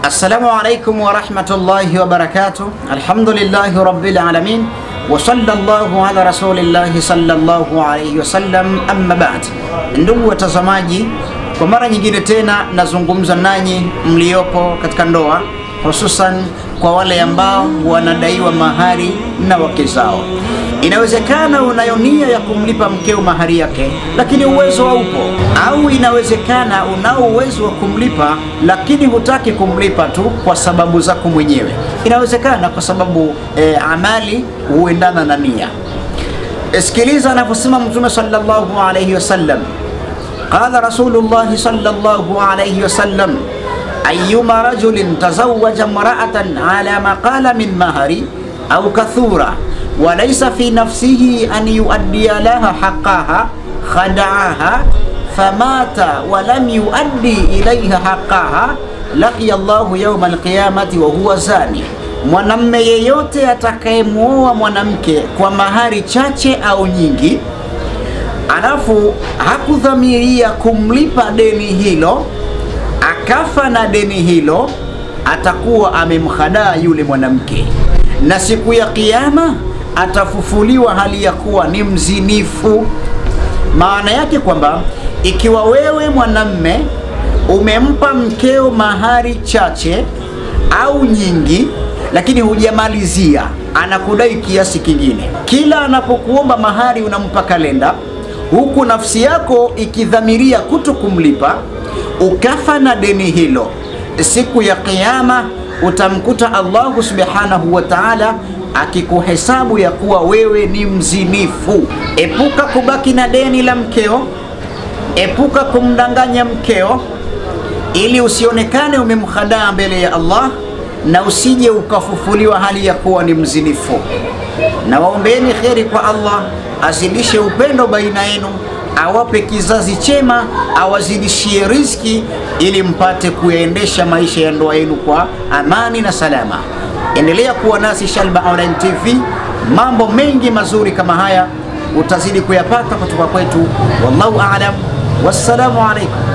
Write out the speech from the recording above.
Assalamu alaikum warahmatullahi wabarakatuh. Alhamdulillahi rabbil alamin wa sallallahu ala rasulillahi sallallahu alayhi wasallam, amma ba'd. Ndugu watazamaji, kwa mara nyingine tena nazungumza nanyi mliopo katika ndoa, hususan kwa wale ambao wanadaiwa mahari na wake zao. Inawezekana unayo nia ya kumlipa mkeo mahari yake, lakini uwezo haupo, au inawezekana unao uwezo wa kumlipa, lakini hutaki kumlipa tu kwa sababu zako mwenyewe. Inawezekana kwa sababu e, amali huendana na nia. Sikiliza anavyosema Mtume sallallahu alayhi wasallam, qala Rasulullahi sallallahu alayhi wasallam ayuma rajulin tazawaja mraatan ala maqala min mahari au kathura walaysa fi nafsihi an yuaddiya laha haqqaha khada'aha famata walam yuaddi ilayha haqqaha laqiya Allahu yawma alqiyamati wa huwa zani, mwanamme yeyote atakayemwoa mwanamke kwa mahari chache au nyingi, alafu hakudhamiria kumlipa deni hilo akafa na deni hilo, atakuwa amemhadaa yule mwanamke, na siku ya Kiyama atafufuliwa hali ya kuwa ni mzinifu. Maana yake kwamba ikiwa wewe mwanamme umempa mkeo mahari chache au nyingi, lakini hujamalizia, anakudai kiasi kingine, kila anapokuomba mahari unampa kalenda, huku nafsi yako ikidhamiria kuto kumlipa ukafa na deni hilo, siku ya Kiyama utamkuta Allahu subhanahu wa ta'ala akikuhesabu ya kuwa wewe ni mzinifu. Epuka kubaki na deni la mkeo, epuka kumdanganya mkeo, ili usionekane umemhadaa mbele ya Allah na usije ukafufuliwa hali ya kuwa ni mzinifu. Na waombeeni kheri kwa Allah, azidishe upendo baina yenu awape kizazi chema, awazidishie riziki ili mpate kuyaendesha maisha ya ndoa yenu kwa amani na salama. Endelea kuwa nasi Shalba Online TV, mambo mengi mazuri kama haya utazidi kuyapata kutoka kwetu. Wallahu aalam, wassalamu alaikum.